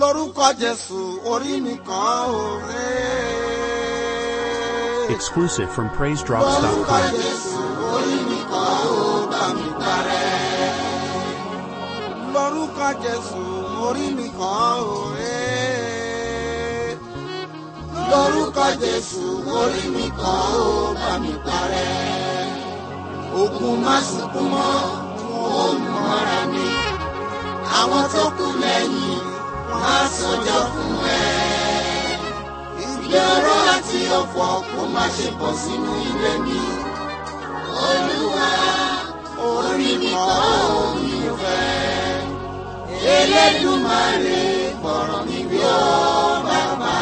lórúkọ jésù orí mi kàn ó rẹ́. Exclusive from lórúkọ PraiseDrops.com. jésù orí mi kàn ó bá mi parẹ́. lórúkọ jésù orí mi kàn ó rẹ́. lórúkọ jésù orí mi kàn ó bá mi parẹ́. ogun má sunkún mọ́ wọn ò mú mọ́ra mi. àwọn tó kù lẹ́yìn wọn á sọjọ́ fún ẹ. ìgbé ọ̀rọ̀ àti ọ̀fọ̀ kó má ṣe bọ̀ sínú ilé mi. olúwa orí mi kọ́ omi ò fẹ́. elédùmarè gbọ̀rọ̀ mi bí ó bàbá.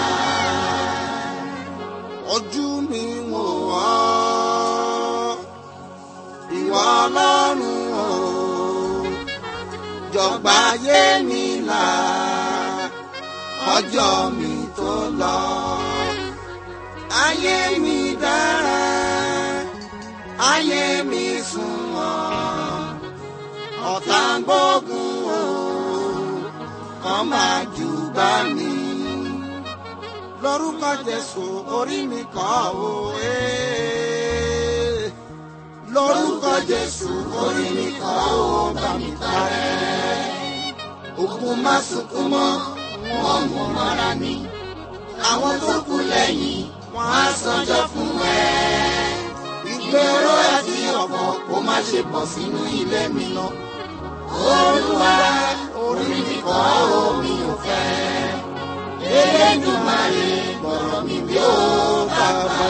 ojú mi wò wá ìwà ọlọ́run o jọ̀gbà ayé mi là ọjọ́ mi tó lọ. ayé mi dára ayé mi sunwọ̀n ọ̀tá ń gbógun o kàn máa jù bá mi. lórúkọ jésù orí mi kọ́ o. ee lórúkọ jésù orí mi kọ́ ó bá mi parẹ́. ogun má sunkún mọ́ wọn mú mọ́ra mi. àwọn tó kù lẹ́yìn wọn á sanjọ́ fún ẹ. ìgbéró àti ọ̀pọ̀ kó má ṣe bọ̀ sínú ilé mi lọ. olúwa orí mi kọ́ ó mi ò fẹ́. elédùnmarè gbọ̀rọ̀ mi bí ó bàbá.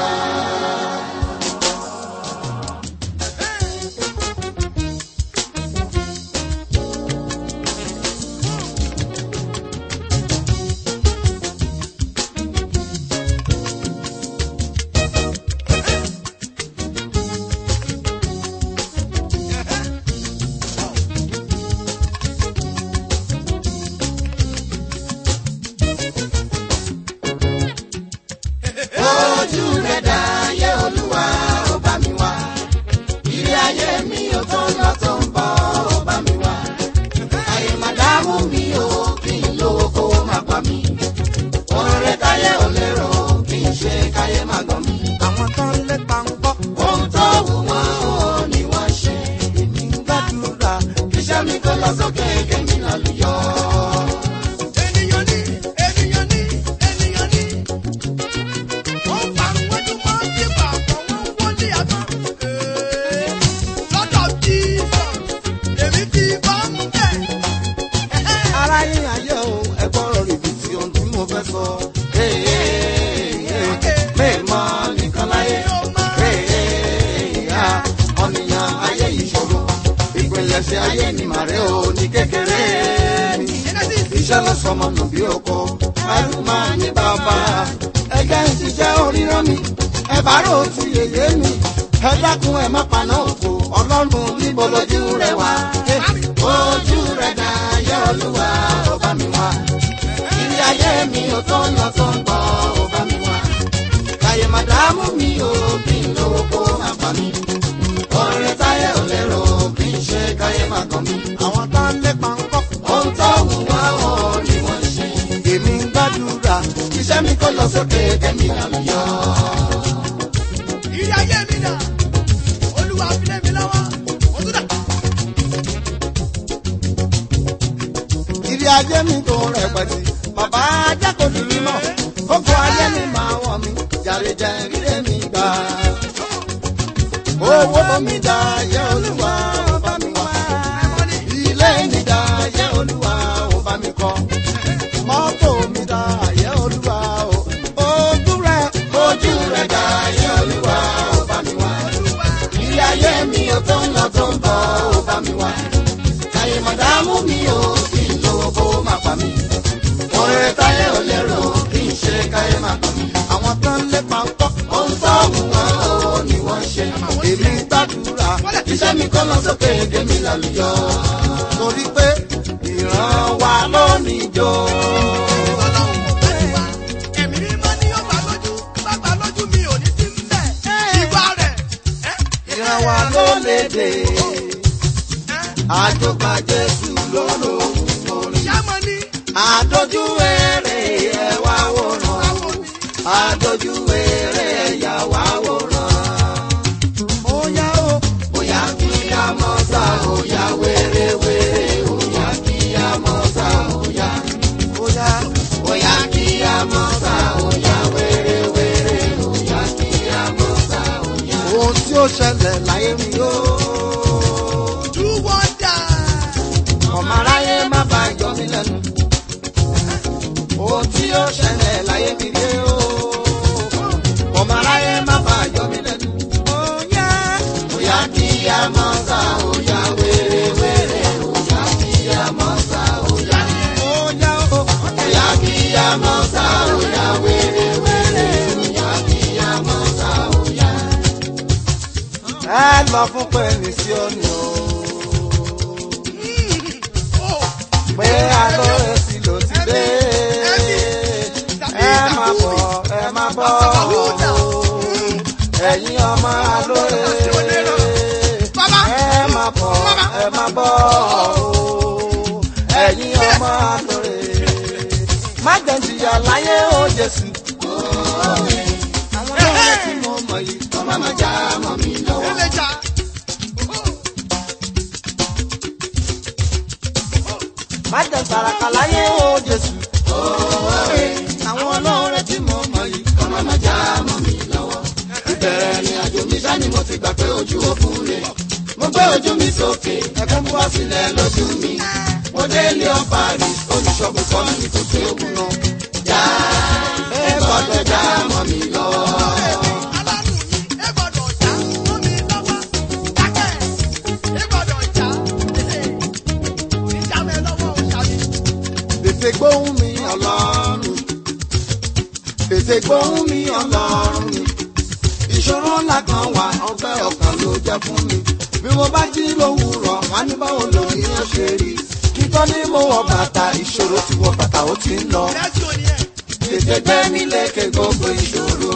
ojú rẹ̀ dá ayé olúwa ó bá mi wá ilé ayé mi ò tó lọ tó ń bọ̀ ó bá mi wá ayé màdámù mi ò kí n lówó kówó má pa mí oore táyé ò lérò kí n ṣe káyé má gbọ́ mi. àwọn tó ń lépa ń gbọ́. ohun tó wù wọ́n ò ní wọ́n ṣe èmi ń gbàdúrà kíṣẹ́ mi kó lọ sókè kémi náà lù yọ. ènìyàn ní ènìyàn ní ènìyàn ní. wọ́n parun wájú wọ́n ti pa àpọ̀ wọ́n wọlé àgbọn. lọ́dọ̀ jíìsọ̀ èmi ti bá ń bẹ̀. ara yín ayé o ẹgbọ́rọ̀ rìbì tí ohun tí mo fẹ́ sọ. mẹ́ẹ̀mọ́ nìkan láyé ọ̀nìyàn ayé ìṣòro ìpilẹ̀ṣẹ̀ ayé ni màrẹ́ o ní kékeré mi. iṣẹ́ ló sọmọ nù bí oko ẹrù máa ní bàbá ẹgbẹ́ ń ṣiṣẹ́ oríran mi ẹ bá rò ó ti yèyé mi ẹ dákun ẹ má paná òfò ọlọ́run níbo lójú rẹ wá ojú rẹ dá ayé olúwa ó bá mi wá ilé ayé mi ò tó lọ tó ń bọ̀ ó bá mi wá káyé màdámù mi ò kí n lówó kó má pa mí ọ̀rẹ́ táyé ò lérò kí n ṣe káyé má kàn mí. àwọn tá ń lépa ń kọ́. ohun tó wù wá ò ní wọ́n ṣe. èmi ń gbàdúrà iṣẹ́ mi kò lọ sókè kẹ́mi àlùyọ. ìrì ayé mi dà olúwa fi lé mi lọ́wọ́ mo tún dà. ìrì ayé mi tó rẹpẹtì bàbá ajá kò ní mímọ́ kókó ayé mi máa wọ̀ mí jàre jẹ́ ríre mi gbà. owó mi dá ayé olúwa ó bá mi wá ilé mi dá ayé olúwa ó bá mi kọ́ mọ́tò mi dá ayé olúwa ó ojú rẹ̀ ojú rẹ̀ dá ayé olúwa ó bá mi wá ilé ayé mi ò tó ń lọ tó ń bọ̀ ó bá mi wá káyé màdámù mi ò kí n lówó kó má pa mí oore táyé ò lérò kí n ṣe káyé má pa mí àwọn tó ń lépa ń kọ́ ohun tó wù wọ́n ò ní wọ́n ṣe èmi gbàdúrà iṣẹ́ mi kọ́ lọ sókè kémi lálùyọ torí pé ìran wa lónìí jó. ọlọ́run kò bá ti wá ẹ̀mí mímọ́ ni yóò gbà lójú bá gbà lójú mi ò ní sí ń bẹ̀. ìgbà rẹ̀ ìran wa ló léde àjọgbà jésù lóró orin ṣàmọ́ ni àdójú eré ẹ wá wòran Àwọn mi. àdójú eré ẹ̀yà wá wòran. Óyá o, óyá kí a mọ̀ sá, óyá wéré-wéré, óyá kí a mọ̀ sá, óyá. Óyá, óyá kí a mọ̀ sá, óyá wéré-wéré, óyá kí a mọ̀ sá, óyá. Ohun tí ó ṣẹlẹ̀ láyé mi yóò Do wonder. ọmọ aráyé má bá yọ mí lẹ́nu. ohun tí ó ṣẹlẹ̀ láyé mi rí o. ọmọ aráyé má bá yọ mí lẹ́nu. Óyá óyá kí a mọ̀ sá óyá wéré wéré óyá kí a mọ̀ sá óyá. Óyá o óyá kí a mọ̀ sá óyá wéré wéré óyá kí a mọ̀ sá óyá. ẹ lọ fún pẹ̀lú sí ọ̀nà o Oh. pé alóore sí ló ti dé. ẹ má bọ̀ ẹ má bọ̀ o. ẹ̀yin ọmọ alóore. ẹ má bọ̀ ẹ má bọ̀ o. ẹ̀yin ọmọ alóore. má jẹ́ jìyà láyé o Jésù. àwọn olóore tí mo mọ̀ yìí kọ́ má má já mọ́ mi lọ́wọ́. Eleja. má jẹ́ sàràkà láyé o Jésù. àwọn olóore tí mo mọ̀ yìí kọ́ má má já mọ́ mi lọ́wọ́. ìbẹ̀rẹ̀ ni àjò mi sá ni mo ti gbà pé ojú òkun rè. mo gbé ojú mi sókè ẹkún bú wá sílẹ̀ lójú mi. mo dé ilé ọba rí olùṣọ́gun kọ́ mi kò sí òkun náà. já ẹ gbọ́dọ̀ já mọ́ mi lọ́wọ́. Alárùn mi, ẹ gbọ́dọ̀ já mọ́ mi lọ́wọ́. Dákẹ́, ẹ gbọ́dọ̀ já. Ìjà mi lọ́wọ́ ò ṣàbí. tètè gbóhùn mi ọlọ́run tètè gbóhùn mi ọlọ́run mi ìṣòro ńlá kan wà ọgbẹ́ ọkàn ló jẹ́ fún mi bí mo bá jí lówùúrọ̀ wá ní báwo lòdì yẹn ṣe rí kíkọ́ ní mo wọ bàtà ìṣòro ti wọ bàtà ó ti ń lọ Lẹ́sìn òní ẹ̀. tètè gbé mi lékè gbogbo ìṣòro.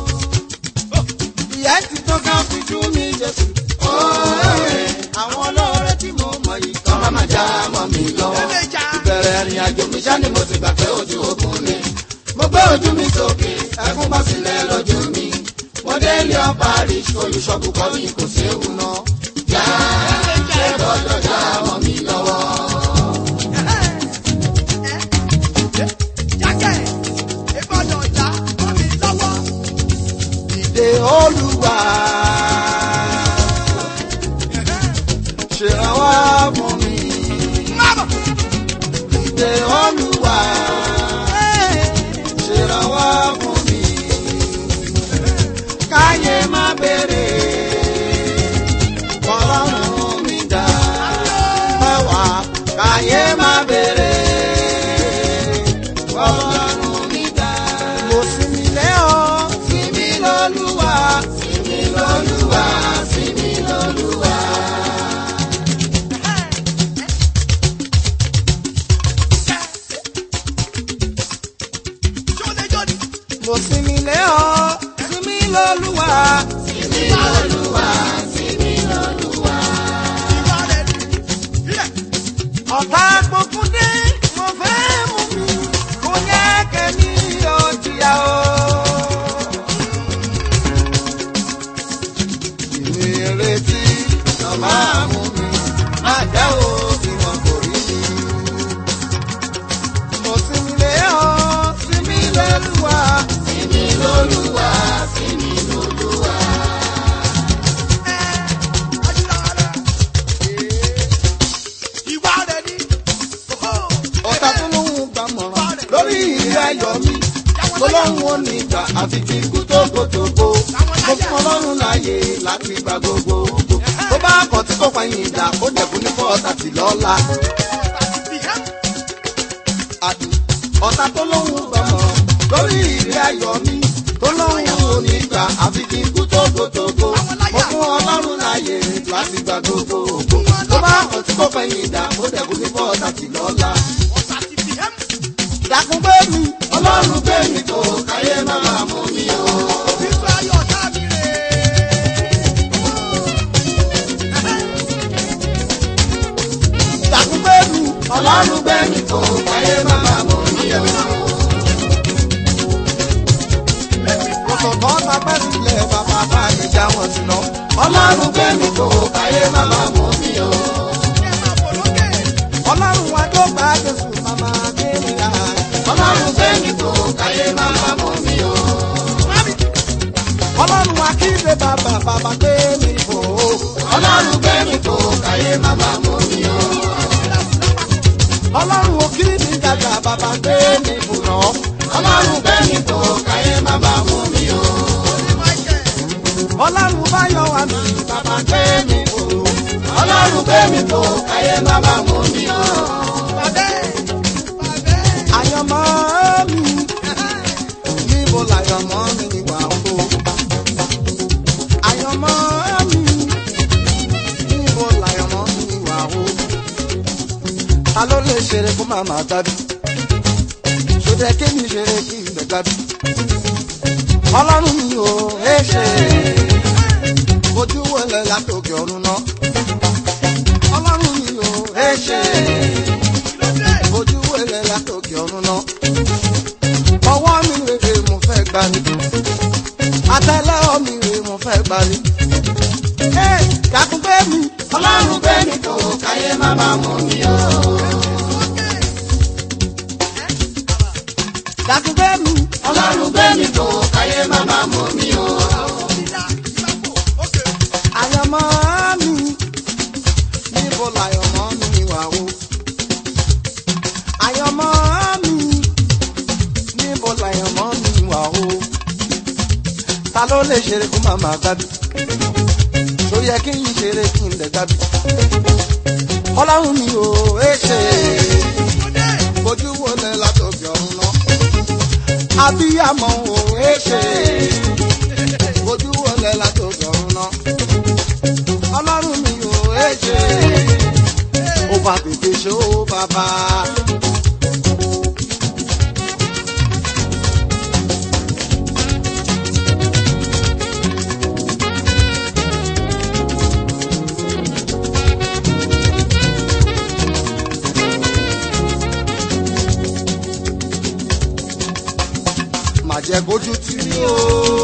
ìyá ti tó ká fi jú mi jésù. Óòrè, àwọn olóore tí mo mọ̀ yìí kọ́ máa máa já mọ́ mi lọ́wọ́ Eleja. ìbẹ̀rẹ̀ ìrìn àjò mi ṣá ni mo ti gbà pé ojú ogun ni. mo gbé ojú mi sókè ẹkún bá sílẹ̀ lójú mi. mo dé ilé ọba rí olùṣọ́gun kọ́ mi kò séwu náà. já ẹ gbọ́dọ̀ já mọ́ mi lọ́wọ́. Jákẹ́, ẹ gbọ́dọ̀ já mọ́ mi lọ́wọ́. ìdè olúwa ṣèrànwọ́ fún mi. Mábọ̀. ìdè olúwa ṣèrànwọ́ fún mi. káyé má béèrè kọ́lọ́run mi dá mẹ́wàá káyé má béèrè kọ́lọ́run mi dá. mo sinmi lé ọ sinmi lọ́lúwa sinmi lọ́lúwa sinmi lọ́lúwa. Jódejòdì. mo sinmi lé ọ sinmi lọ́lúwa sinmi lọ́lúwa sinmi lọ́lúwa. Ìwà rẹ̀ ni. Ilẹ̀. ọ̀tá gbogbo dé mo fẹ́ mú mi kò yẹ kẹ́mi ò jìyà o. ìrètí lọ máa mú mi má jẹ́ o tí wọn kò rí mi. mo sinmi lé ọ sinmi lọ́lúwa sinmi lọ́lúwa sinmi lọ́lúwa. Ìwà rẹ̀ ni. ọ̀tá tó lóhùn gbàmọ̀ràn lórí ilé ayọ̀ mi tọ́lọ́run ò ní gbà àfi kí ikú tó gbogbogbò mo fún ọlọ́run láàyè láti gba gbogbo ògo tó bá kàn tí kò pààyàn ìdá ó dẹ̀kun ní fọ́ọ̀tà tì lọ́la àti ọ̀tá tó lóhùn gbàmọ̀ràn lórí ilé ayọ̀ mi tọ́lọ́run ò ní gbà àfi kí ikú tó gbogbogbò mo fún ọlọ́run láàyè láti gba gbogbo ògo tó bá kàn tí kò pààyàn ìdá ó dẹ̀kun ní fọ́ọ̀tà tì lọ́la dákun gbé mi ọlọ́run gbé mi tó káyé má máa mú mi o. dákun gbé mi ọlọ́run gbé mi tó káyé má máa bàbá gbé mi bùnà. ọlọ́run gbé mi tó káyé má bá mú mi o. ọlọ́run bá yọ wá mi bàbá gbé mi bùnà. ọlọ́run gbé mi tó káyé má bá mú mi o. àyànmọ́ mi níbo làyànmọ́ mi wà o. àyànmọ́ mi níbo làyànmọ́ mi wà o. ta ló lè ṣeré kó má má dábì ṣòdẹ kí mi ṣeré kí n bẹ̀ dábì. ọlọ́run mi ò ẹ ṣe ojú wọlé látòkè ọ̀run náà. ọlọ́run mi ò ẹ ṣe ojú wọlé látòkè ọ̀run náà. ọwọ́ mi rèé mo fẹ́ gbà ní. àtẹ́lẹwọ́ mi rèé mo fẹ́ gbà ní. ẹ dákun gbé mi. ọlọ́run gbé mi tó káyé má má mú mi o. dákun gbé mi. ọlọ́run gbé mi tó káyé má má mú mi o. àyànmọ́ mi níbo làyànmọ́ mi wà o. àyànmọ́ mi níbo làyànmọ́ mi wà o. ta ló lè ṣeré kó má má gbádùn. tó yẹ kí n ṣeré kí n lè gbádùn. ọlọ́run mi ò ẹ ṣe ojú wo lẹ látòkè ọ̀run náà. abiyamọ ò ẹ ṣe ojú wo lẹ látòkè ọ̀run náà. ọlọ́run mi ò ẹ ṣe ó bá tètè ṣe ó bàbá. má jẹ́ kójú tì mí o.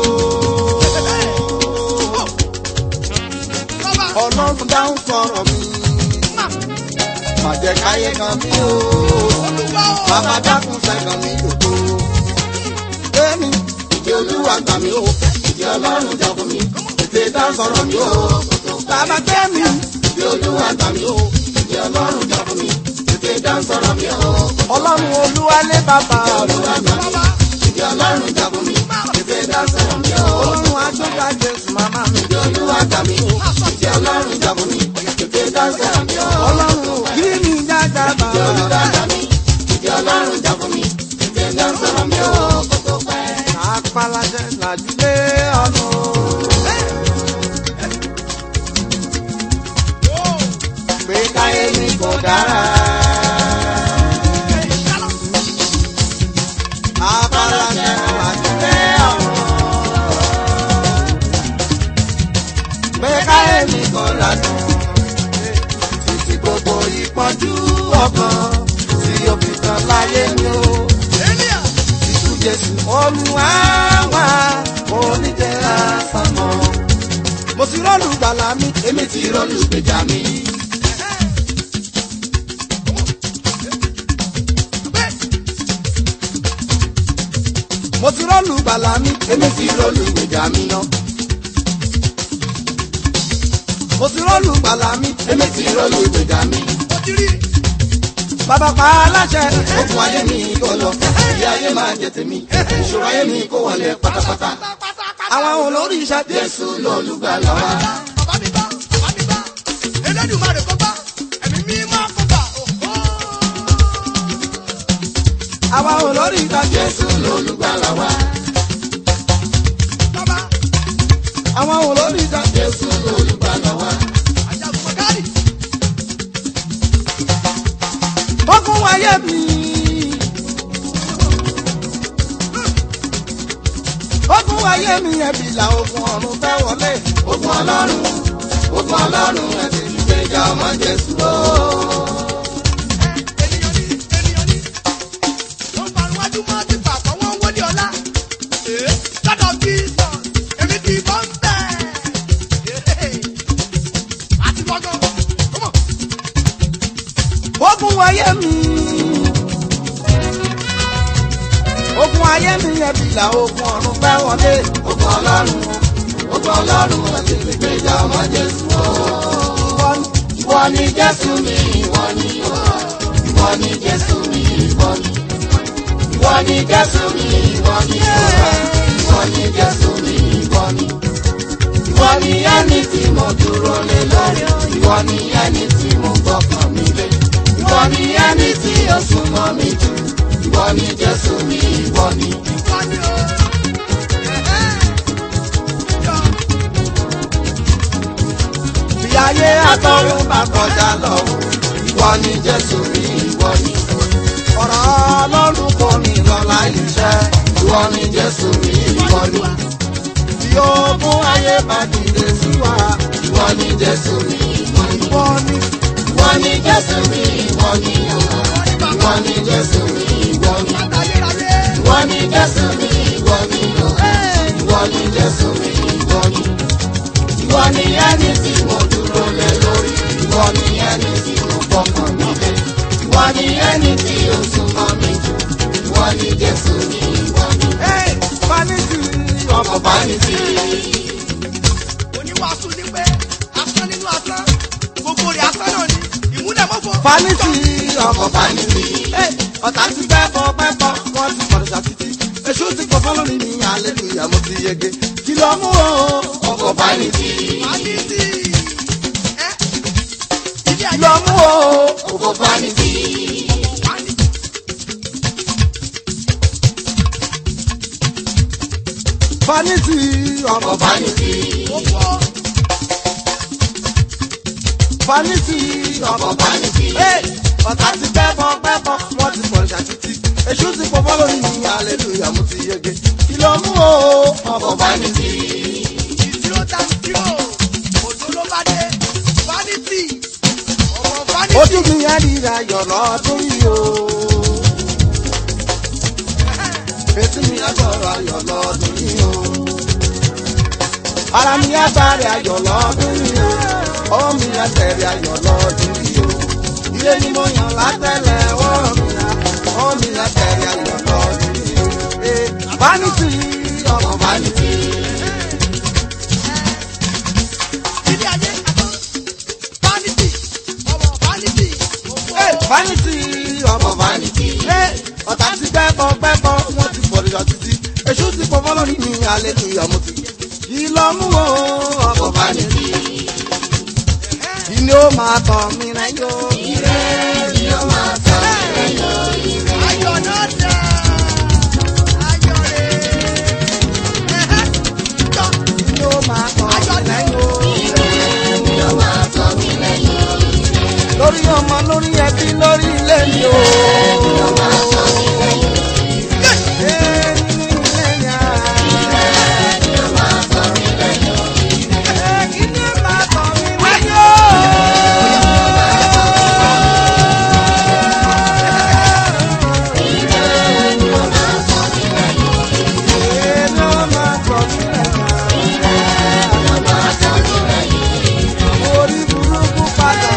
ọlọ́run dáhùn sọ̀rọ̀ mi. má jẹ́ káyé kan mí o. bàbá dákun sẹ́kàn mi dòdò. bẹ́ẹ̀ni ìdí olúwa gbà mí o. ìdí ọlọ́run jà fún mi. ètè dá sọ̀rọ̀ mi o. bàbá bẹ́ẹ̀ni ìdí olúwa gbà mí o. ìdí ọlọ́run jà fún mi. ètè dá sọ̀rọ̀ mi o. ọlọ́run olúwa lé bàbá olúwa gbà mí. ìdí ọlọ́run jà fún mi. ètè dá sọ̀rọ̀ mi o. ọlọ́run aṣọ́gbà jésù màmá mi. ìdí olúwa gbà mí o. ìdí ọlọ́run jà fún mi. ètè dá sọ̀rọ̀ mi o. ọlọ́run kí ni jájà bàbá. ìdí olúwa gbà mí. ìdí ọlọ́run jà fún mi. ètè dá sọ̀rọ̀ mi o. kó tó pẹ́. àpàlàṣẹ làjúlé ọ̀nà. pé káyé mi kò dára. Apalajẹ làjúlé ọ̀nà. Pé káyé mi kò ládùn. Títí gbogbo ìpọ́njú ọkàn tí ó fi tán láyé mi o. Ìtú Jésù olúwa wá oníjẹ́ àsámọ́. Mo ti rọ́ọ̀lù gbàlà mi, èmi ti rọ́ọ̀lù gbèjà mi. Mo ti rọ́ọ̀lù gbàlà mi, èmi ti rọ́ọ̀lù gbèjà mi náà. Mo ti rọ́ọ̀lù gbàlà mi, èmi ti rọ́ọ̀lù gbèjà mi. Bàbá pa aláṣẹ. Okùn ayé mi kò lọ, ìyá ayé máa jẹ tèmi. Ìṣòro ayé mi kò wọlé pátápátá. Àwọn olórí iṣẹ́ Jésù lọ́lùgbàlà wa. Bàbá mi bá, bàbá mi bá, Elédùmarè kó bá, ẹ̀mí mímọ́ kó bá, òhó. Àwọn olórí iṣẹ́ Jésù lọ́lùgbàlà wa. Bàbá, Àwọn olórí iṣẹ́ Jésù lọ́lùgbàlà wa. Ajagun Mọ̀gárì, Okùn ayé mi. Okùn ayé mi ẹbí là okùn ọ̀run fẹ́ wọlé. Okùn ọlọ́run, okùn ọlọ́run ẹ̀sìn ìgbéjà ọmọ Jésù o. ènìyàn ní, ènìyàn ní. Wọ́n parun wájú mọ́ ti pàpọ̀, wọ́n wọlé ọlá. Ee, lọ́dọ̀ Jesus, èmi ti bọ́ ń bẹ̀. Ee, àti gbọ́ngàn, come on. Okùn ayé mi. Okùn ayé mi ẹbí là okùn ọ̀run fẹ́ wọlé. Okùn ọlọ́run, okùn ọlọ́run ẹ̀sìn ìgbéjà ọmọ Jésù o. Ìwọ ni- Ìwọ ni Jésù mi, ìwọ ni o. Ìwọ ni Jésù mi, ìwọ ni. ni Jésù mi, ìwọ ni Olúwa. Ìwọ ni Jésù mi, ìwọ ni. Ìwọ ni ẹni tí mo dúró lé lórí. Ìwọ ni ẹni tí mo gbọ́kàn mi lé. Ìwọ ni ẹni tí ó súnmọ́ mi jù. Ìwọ ni Jésù mi, ìwọ ni. Ìwọ ni o. Ẹ̀hẹ́. Yọ. Bí ayé àtọ̀run bá kọjá lọ, ìwọ ni Jésù mi, ìwọ ni. Ọ̀rọ̀ Ọlọ́run kò ní lọ láì ṣẹ, ìwọ ni Jésù mi, ìwọ ni. Tí ogun ayé bá dìde sí wa, ìwọ ni Jésù mi, ìwọ ni. Ìwọ ni. Ìwọ ni Jésù mi, ìwọ ni. Ìwọ ni Jésù mi, ìwọ ni. Ayérayé. Ìwọ ni Jésù mi, ìwọ ni. Ìwọ ni Jésù mi, ìwọ ni. Ìwọ ni ẹni tí mo dúró lé lórí. Ìwọ ni ẹni tí mo gbọ́kàn mi lé. Ìwọ ni ẹni tí ó súnmọ́ mi jù. Ìwọ ni Jésù mi, ìwọ ni. Vanity ọkọ̀ vanity. Oníwàásù ní pé asán nínú asán. Gbogbo rẹ̀ asán náà ni. Ìmúdàmọ́fọ́. Vanity ọkọ̀ vanity. Ọ̀tá ti bẹ́ bọ́ bẹ́ bọ́, wọ́n ti pọ̀rọ̀ ṣàtìtì. Èṣù ti pọ̀ fọ́lọ́ ní mi, hallelujah, mo ti yege. Kí ló mú o? Ọkọ̀ vanity. Vanity. Ẹ́. Ilé Kí ayé. ló mú o? Ọkọ̀ vanity. Vanity. Vanity ọkọ̀ vanity. Gbogbo. Vanity ọkọ̀ vanity. Ọ̀tá ti bẹ́ bọ́ bẹ́ bọ́, wọ́n ti pọ̀rọ̀ ṣàtìtì. Èṣù ti pọ̀ fọ́lọ́ ní mi, hallelujah, mo ti yege. Kí ló mú o? Ọkọ̀ vanity. Ìdúró tàbí dúró. Òjò ló bá dé. Vanity. Ọmọ vanity. Ojú mi á ríra yọ̀ lọ́dún yìí o. Etí mi á gbọ́rọ̀ ayọ̀ lọ́dún yìí o. Ara mi á bàrẹ̀ ayọ̀ lọ́dún yìí o. Ọwọ́ mi á tẹ̀rẹ̀ ayọ̀ lọ́dún yìí o. Ilé ni mo yàn látẹ̀lẹ̀ ọwọ́ mi á. Ọwọ́ mi á tẹ̀rẹ̀ ayọ̀ lọ́dún yìí o. Eh, Vanity ọmọ vanity. Ilé ayé asán. Vanity. Ọmọ vanity. Gbogbo. Eh, Vanity ọmọ vanity. Eh, Ọ̀tá ti gbẹ́bọ̀ gbẹ́bọ̀ wọ́n ti pọ̀ lọ títí. Èṣù ti pọ̀ fọ́lọ́ ní mi, hallelujah mo ti. Kí ló mú o ọmọ vanity? Kí ni ó máa tàn mí lẹ́yìn o? Kí ni ó máa tàn mí lẹ́yìn o? Ayọ̀ náà dà. Ayọ̀ rẹ̀. Ẹ̀hẹ́. Jọ. Kí ni ó máa tàn mí lẹ́yìn o? Kí ni ó máa tàn mí lẹ́yìn o? Lórí ọmọ, lórí ẹbí, lórí ilé mi o. Kí ni ó máa tàn mí lẹ́yìn o? Eh, nínú ilé mi á. Eh, kí ni ó máa tàn mí lẹ́yìn o? Eh, ló máa tàn mí lẹ́yìn o. Orí burúkú padà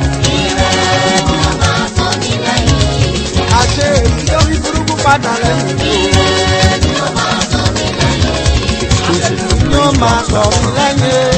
àṣẹ èyí lórí burúkú padà lẹ́yìn mi o. Yóò máa sọ mí lẹ́yìn.